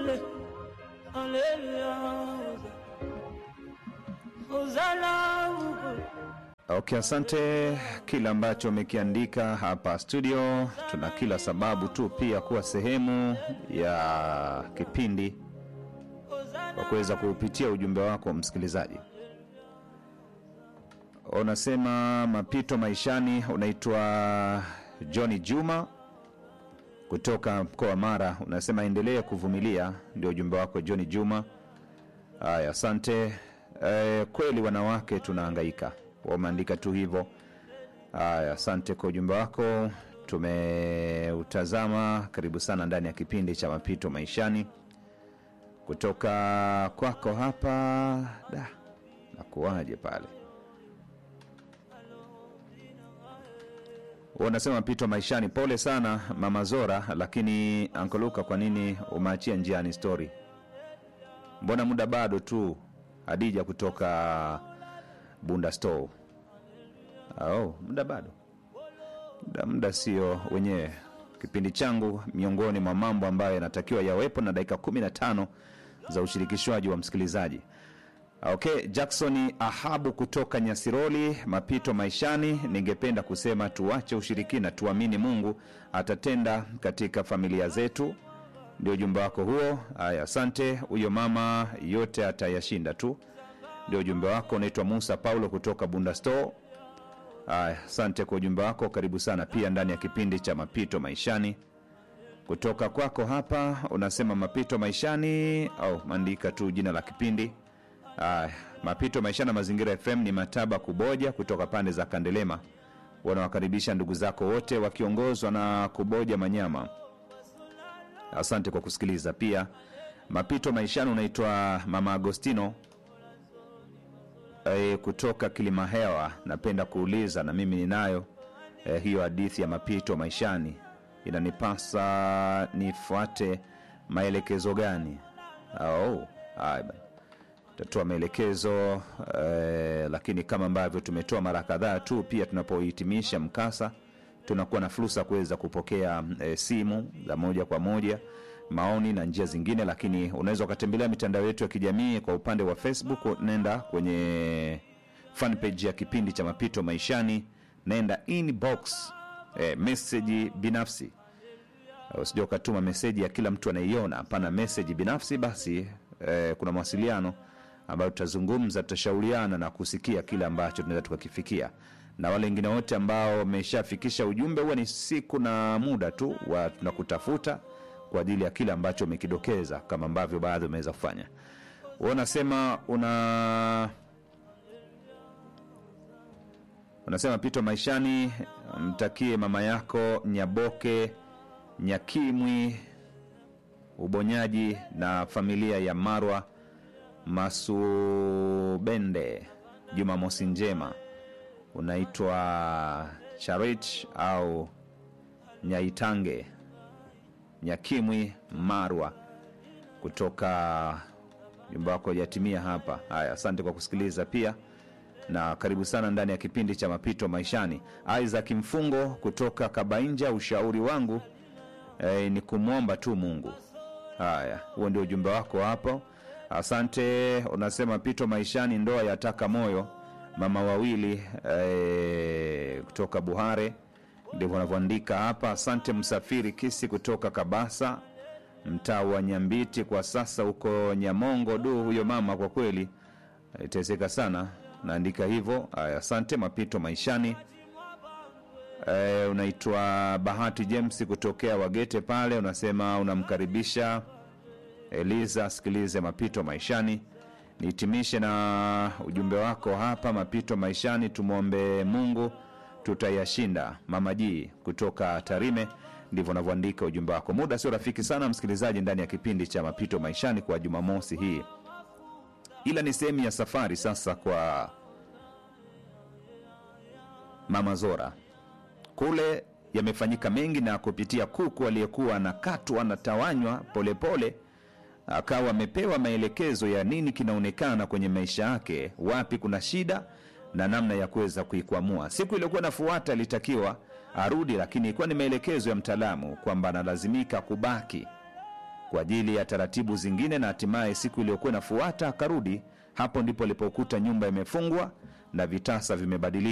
ale, aleluya. Hosana uko. Okay, asante. Kila ambacho umekiandika hapa studio, tuna kila sababu tu pia kuwa sehemu ya kipindi kwa kuweza kuupitia ujumbe wako msikilizaji. Unasema mapito maishani, unaitwa Johnny Juma kutoka mkoa wa Mara. Unasema endelee kuvumilia, ndio ujumbe wako Johnny Juma. Haya, asante. E, kweli wanawake tunahangaika, wameandika tu hivyo. Haya, asante kwa ujumbe wako, tumeutazama. Karibu sana ndani ya kipindi cha mapito maishani kutoka kwako hapa. Da, nakuwaje pale? Unasema mapito maishani, pole sana mama Zora, lakini ankoluka, kwa nini umeachia njiani story? Mbona muda bado tu? Hadija kutoka Bunda Store. Oh, muda bado, muda, muda sio wenyewe. Kipindi changu miongoni mwa mambo ambayo yanatakiwa yawepo na dakika 15 za ushirikishwaji wa msikilizaji. Okay, Jackson Ahabu kutoka Nyasiroli, mapito maishani. Ningependa kusema tuache ushirikina, tuamini Mungu atatenda katika familia zetu. Ndio ujumbe wako huo. Haya, asante. Huyo mama yote atayashinda tu, ndio ujumbe wako. Unaitwa Musa Paulo kutoka Bunda Store. Haya, asante kwa ujumbe wako. Karibu sana pia ndani ya kipindi cha mapito maishani kutoka kwako hapa. Unasema mapito maishani au maandika tu jina la kipindi. Haya, mapito maishani na Mazingira FM ni Mataba Kuboja kutoka pande za Kandelema. Wanawakaribisha ndugu zako wote wakiongozwa na Kuboja Manyama. Asante kwa kusikiliza. Pia mapito maishani unaitwa Mama Agostino e, kutoka Kilimahewa. Napenda kuuliza na mimi ninayo e, hiyo hadithi ya mapito maishani, inanipasa nifuate maelekezo gani? Oh, haya bana tutatoa maelekezo eh, lakini kama ambavyo tumetoa mara kadhaa tu, pia tunapohitimisha mkasa tunakuwa na fursa kuweza kupokea eh, simu za moja kwa moja, maoni na njia zingine, lakini unaweza ukatembelea mitandao yetu ya kijamii. Kwa upande wa Facebook, nenda kwenye fanpage ya kipindi cha mapito maishani, nenda inbox eh, meseji binafsi usija ukatuma meseji ya kila mtu anaiona. Hapana, meseji binafsi basi. Eh, kuna mawasiliano ambayo tutazungumza, tutashauriana na kusikia kile ambacho tunaweza tukakifikia, na wale wengine wote ambao wameshafikisha ujumbe, huwa ni siku na muda tu wa tunakutafuta kwa ajili ya kile ambacho umekidokeza, kama ambavyo baadhi wameweza kufanya. Wewe unasema una unasema pito maishani, mtakie mama yako Nyaboke Nyakimwi ubonyaji na familia ya Marwa Masubende Jumamosi njema. Unaitwa Charich au Nyaitange Nyakimwi Marwa kutoka jumba wako jatimia hapa. Haya, asante kwa kusikiliza pia na karibu sana ndani ya kipindi cha mapito maishani. Isaac Mfungo kutoka Kabainja, ushauri wangu eh, ni kumwomba tu Mungu. Haya, huo ndio ujumbe wako hapo. Asante. Unasema pito maishani, ndoa yataka moyo, mama wawili eh, kutoka Buhare, ndivyo wanavyoandika hapa. Asante. Msafiri Kisi kutoka Kabasa, mtaa wa Nyambiti, kwa sasa huko Nyamongo. Du, huyo mama kwa kweli iteseka sana, naandika hivyo. Haya, asante. Mapito maishani E, unaitwa Bahati James kutokea Wagete pale, unasema unamkaribisha Eliza asikilize mapito maishani. Nihitimishe na ujumbe wako hapa, mapito maishani, tumwombe Mungu tutayashinda. Mama Ji kutoka Tarime, ndivyo unavyoandika ujumbe wako. Muda sio rafiki sana, msikilizaji, ndani ya kipindi cha mapito maishani kwa Jumamosi hii, ila ni sehemu ya safari sasa kwa Mama Zora kule yamefanyika mengi, na kupitia kuku aliyekuwa anakatwa anatawanywa polepole, akawa amepewa maelekezo ya nini kinaonekana kwenye maisha yake, wapi kuna shida na namna ya kuweza kuikwamua. Siku iliyokuwa nafuata alitakiwa arudi, lakini ilikuwa ni maelekezo ya mtaalamu kwamba analazimika kubaki kwa ajili ya taratibu zingine, na hatimaye siku iliyokuwa inafuata akarudi. Hapo ndipo alipokuta nyumba imefungwa na vitasa vimebadilishwa